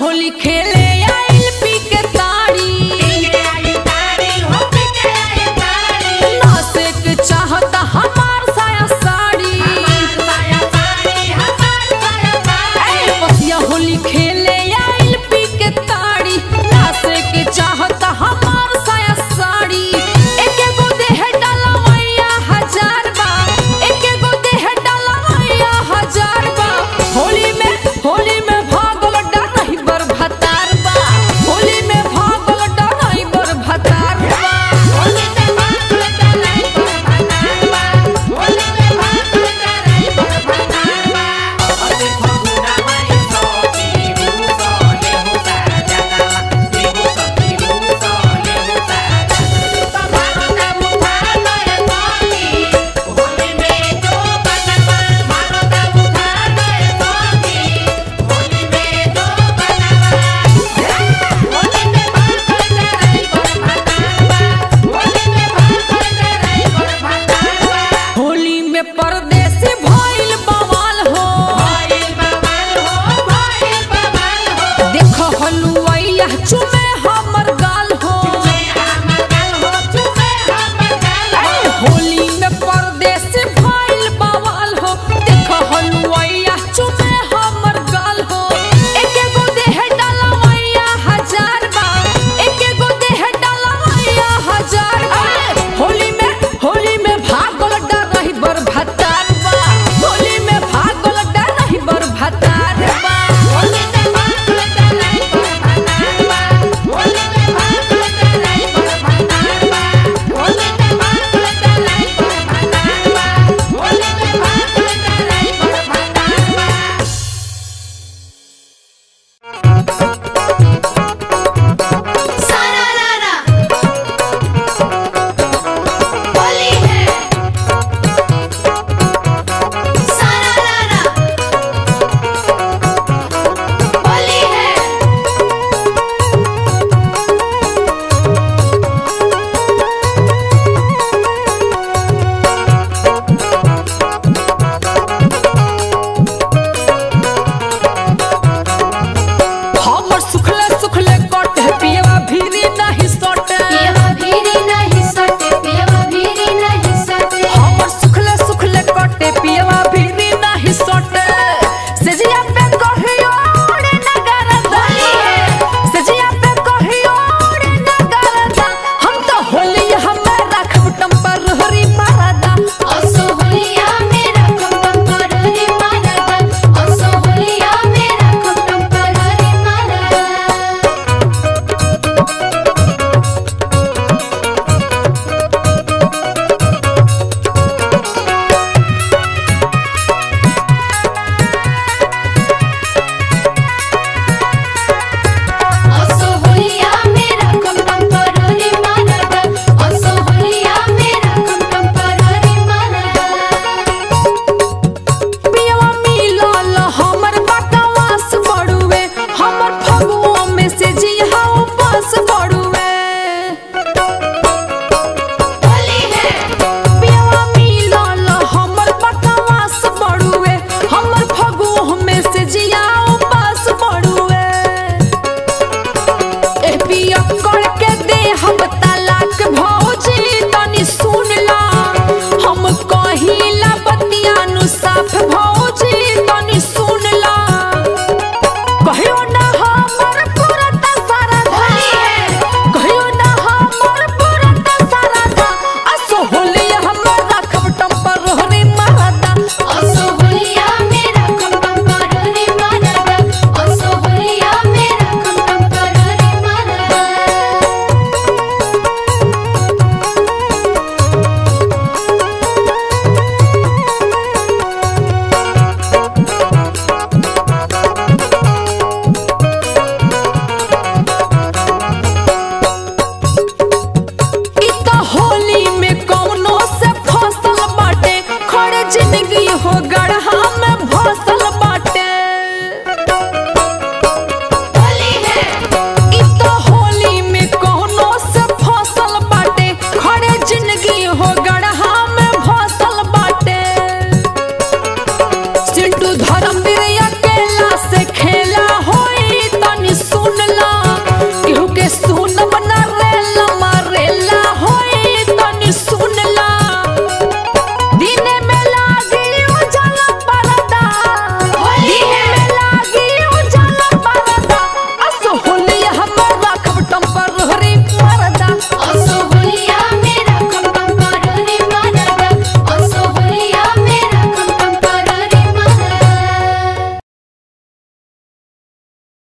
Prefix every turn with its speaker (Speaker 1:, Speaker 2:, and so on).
Speaker 1: होली खेले आइल पी के ताड़ी नासे के चाहता हमार साया साड़ी ए, बसिया होली खेले आइल पी के ताड़ी नासे के चाहता हमार साया साड़ी एके गो देह डलवैया हजार बा एके गो देह डलवैया हजार बा होली में होली में भागल डरही बर भतार बा होली में भागल डरही बर भतार बा होली में परदेसी भइल बवाल हो देख हलुवैया चुमे हमर गाल हो होली में परदेसी भइल बवाल हो देख हलुवैया चुमे हमर गाल हो एके गो देह डलवैया हजार बा एके गो देह डलवैया हजार बा होली में होली में भागल डरही बर भतार बा होली में भागल डरही बर भतार बा
Speaker 2: होली है सारा रारा होली है
Speaker 1: हमर सुखले सुखले कटे पियवा भीरी नहीं सटे
Speaker 2: पियवा भीरी नहीं सटे पियवा भीरी नहीं सटे
Speaker 1: हमर सुखले सुखले कटे पियवा भीरी नहीं सटे सजिया पे कहियो रे नगरदा सजिया पे कहियो रे नगरदा हम तो होली हमें रखब टम्पर हरी मारदा
Speaker 2: असो होलिया मेरा कम टेम्पररी मारदा असो होलिया मेरा कम टेम्पररी मारदा असो होलिया मेरा कम टेम्पररी मारदा असो होलिया मेरा कम टेम्पररी मारदा
Speaker 1: पियवा मिलल हमर बकवास बड़ुए हमर फगुओ में से जिहा उपास बड़ुए
Speaker 2: होली है
Speaker 1: पियवा मिलल हमर बकवास बड़ुए हमर फगुओ में से जिया उपास बड़ुए ए पिया करके दे हम तलाक भौजी तनी सुन ला हम कहिला बतिया नु साफ भौ